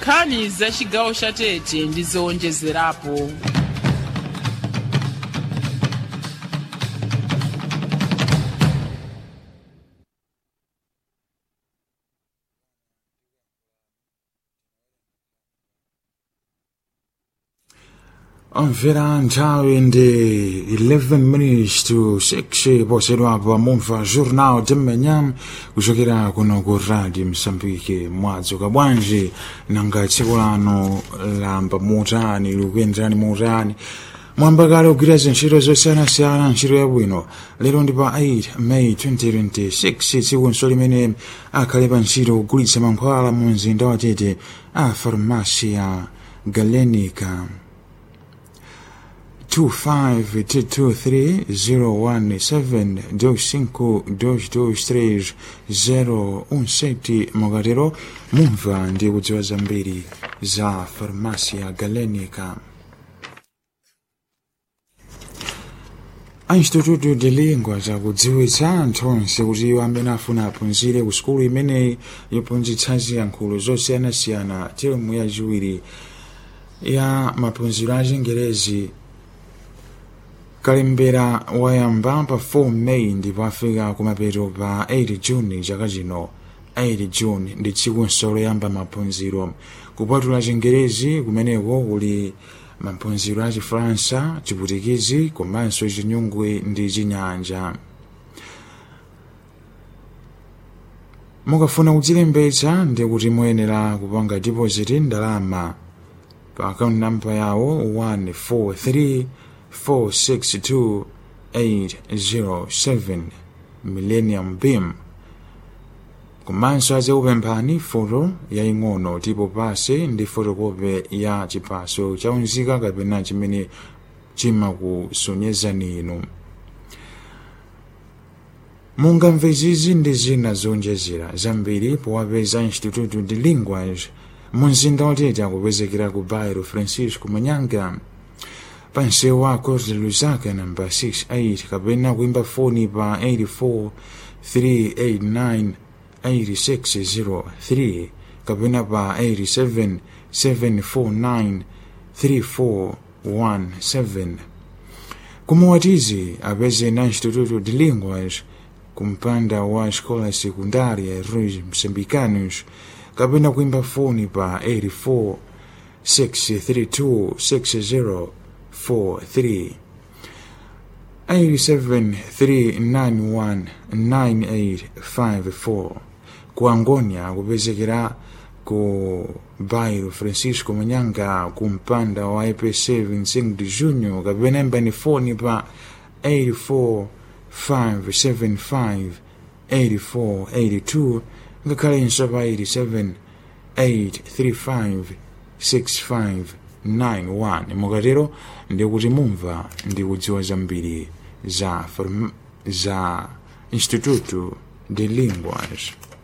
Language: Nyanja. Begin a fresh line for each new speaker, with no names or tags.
nkhani za chigawo cha tete ndi zowonjezerapo
omvera nthawi ndi 11 minutes to 6 posedwapo mumva jornal tim'menya kuchokera kuno ku radio msambike mwadzuka bwanji nanga tsiku lano lamba mutani likuyenderani mutani mwamba kale kugwira zintchito zosiyanasiyana ntchito yabwino lero ndi pa 8 may 2026 tsikunso limene akhale pa ntchito kugulitsa mankhwala mu mzinda wa tete a farmasi ya galenica 25223017 mukatero mumva ndi kudziwa zambiri za farmasi ya galenica a instituto de lingua zakudziwitsa anthu onse kuti iwo amene afuna aphunzire ku sukulu imeneyi yophunzitsa ziyankhulo zosiyanasiyana termu yachiwiri ya maphunziro a chingerezi kalembera wayamba pa 4 meyi ndipo afika kumapeto pa 8 juni chaka chino 8 juni ndi tsikunso loyamba maphunziro kupatula chingerezi kumeneko kuli maphunziro a chifaransa chiputikizi komanso chinyungwe ndi chinyanja mukafuna kudzilembetsa ndi kuti muyenera kupanga deposit ndalama pa akaunti namba yawo 143 462807 millennium beam komanso azikupemphani foto yaying'ono tipo pase ndi fotokope ya chipaso chaunzika kapena chimene chimakusonyezani inu mungamve zizi ndi zina zowonjezera zambiri powapeza instituto de linguage mu mzinda watete akupezekera ku bairo francisco manyanga pansewu wa Costa Lusaka namba 68 kapena kuimba foni pa 84 389 8603 kapena pa 87 749 3417 kumuwatizi apeze na instituto de línguas kumpanda wa escola secundária Ruiz Moçambicanos kapena kuimba foni pa 84 632 60 43 873919854 ku Angonia kupezekera ku bairro Francisco Manyanga ku mpanda wa IPC 25 de junho kapena imbani foni pa 84575 8482 ngakhalenso pa 87 835 65 91 mukatero ndikuti mumva ndikudziwa zambiri za, za instituto de linguas